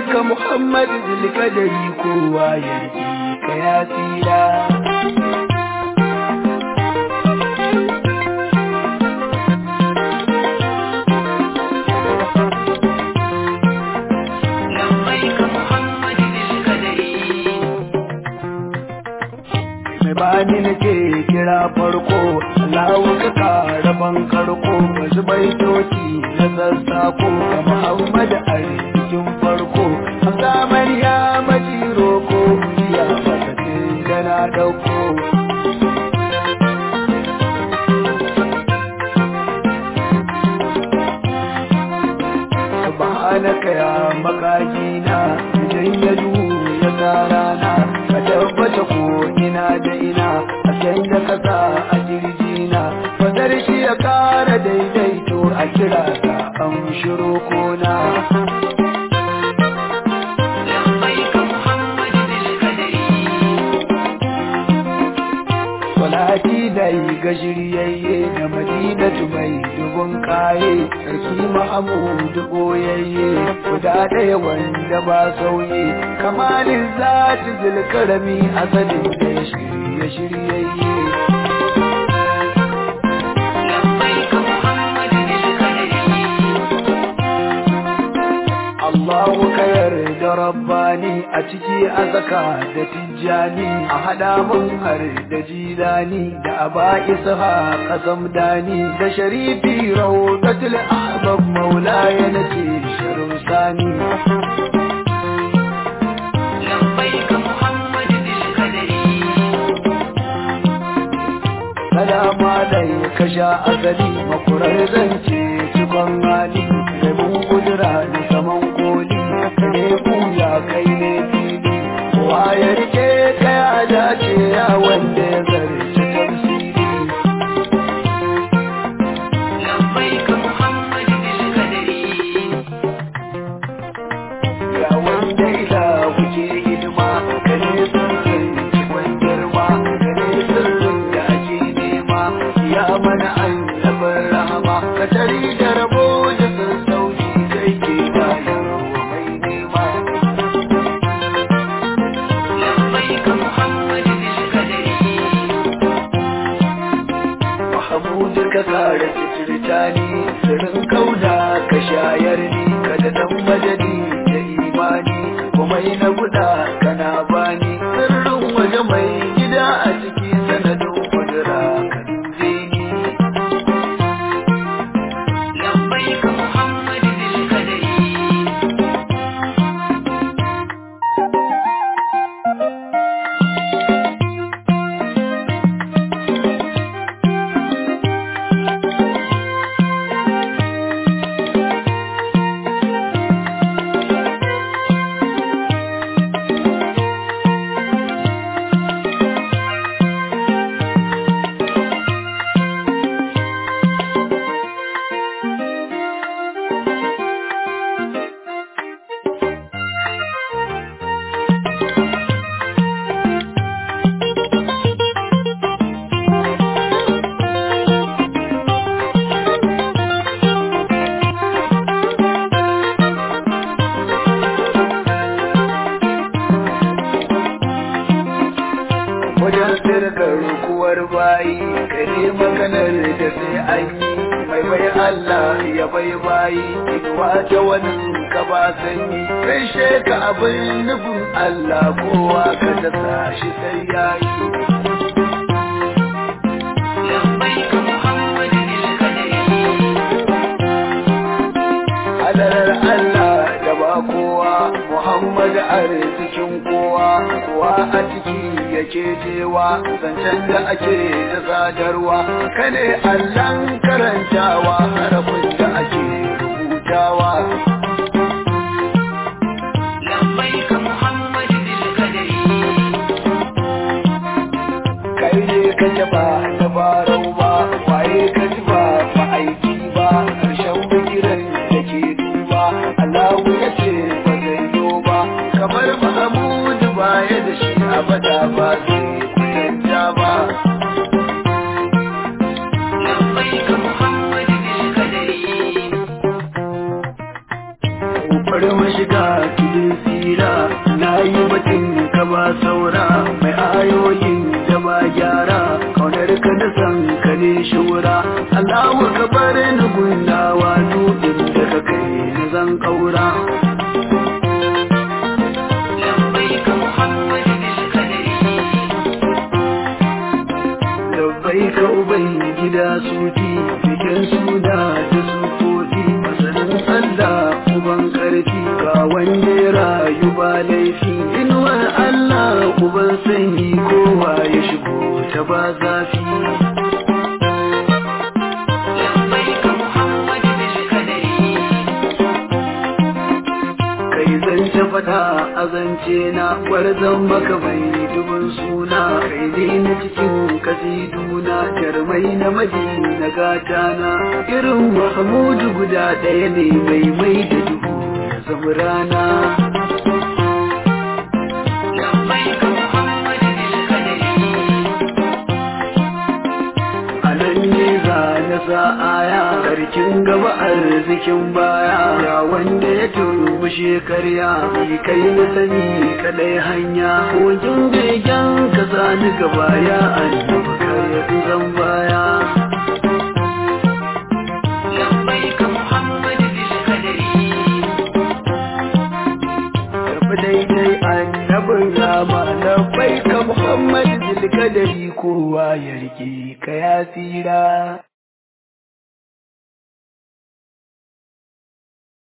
ka Muhammad zulkadari kowa ya ka ya tsira mai bani nake kira farko Allahu ka kara ban karko wasu baitoci na sassako ga Muhammad a cikin farko Musamman ya maji roko ya masa da na dauko Subhanaka ya makajina idan ya duhu ya sa rana ka tabbata ko ina da ina a can da kasa a jirgina fadar shi ya kara daidaito a kira ka an shiro kona Salati da yi ga shiryayye da madinatu mai dubun kaye sarki Mahamudu boyayye guda ɗaya wanda ba sauye kamalin zati zulkarami asalin da ya shirye shiryayye Allahu ka yarda rabbani a ciki a zaka da tijjani a hada mun har da jilani da aba isha kasam dani da sharifi rawdatul ahbab maulaya nace sharun sani Salamu alaika sha asali makurar zance cikon hali rabin kudura da saman koli ne buya kai ne fili kowa ya rike ka ya dace ya wanda ya zarce tafsiri ya wanda ila kuke hidima ka ne sirrin cikon girma ka ne sirrin da ake nema ya mana annabin rahama ka tari da rabo da sassauci kai ke bayarwa mai nema Mahamudu ka kare fitirta ni sirrin kauna ka shayar ni ka da dan madadi da imani kuma na guda kana bani sirrin waje mai gida a ciki sanadin kudura ka dube ni wajen sirkar rukuwar bayi kare maganar da sai an yi mai bai Allah ya bai bayi inuwa ta wani ka ba sanyi kai sheka abin nufin Allah kowa ka ta shi sai yayi hadarar Allah da ba kowa Muhammad arzikin kowa kowa a ciki yake jewa zancen da ake da sadarwa kane Allahn karantawa harafin da ake rubutawa kai ne ka jaba da farau ba waye ka ji ba ba aiki ba karshen bigiran da ke duba Allahu ya ce ba zai yo ba kamar Mahamudu baya da shi abada ba zai kuyanta ba bari mu shiga tudun nura mai ayoyin da ba gyara kaunar ka da san ka ne shura Allahu ka bar ni gundawa dudin da ka kai ni zan kaura لبيك محمد بالقدر Labbai ka uban gida suti cikin suna da sufofi masanin Allah uban karfi ga wanda ya rayu ba laifi inuwar Allah uban sanyi kowa ya shigo ta ba zafi لبيك محمد بالقدر kai zance fada a zance na gwarzon maka mai dubin suna kai ne na cikin kasiduna jarmai na madina gata na irin mahmudu guda ɗaya ne mai mai da duhu ya zama rana لبيك محمد بالقدر a nan ne za na sa aya karkin gaba arzikin baya ya wanda ya turbushe karya ni kai na sani kadai hanya kogin begen ka sani gaba ya annabi kai zan baya لبيك محمد بالقدر Tafi daidai annabin rama na bai ka Muhammad zilkadari kowa ya rike ka ya tsira.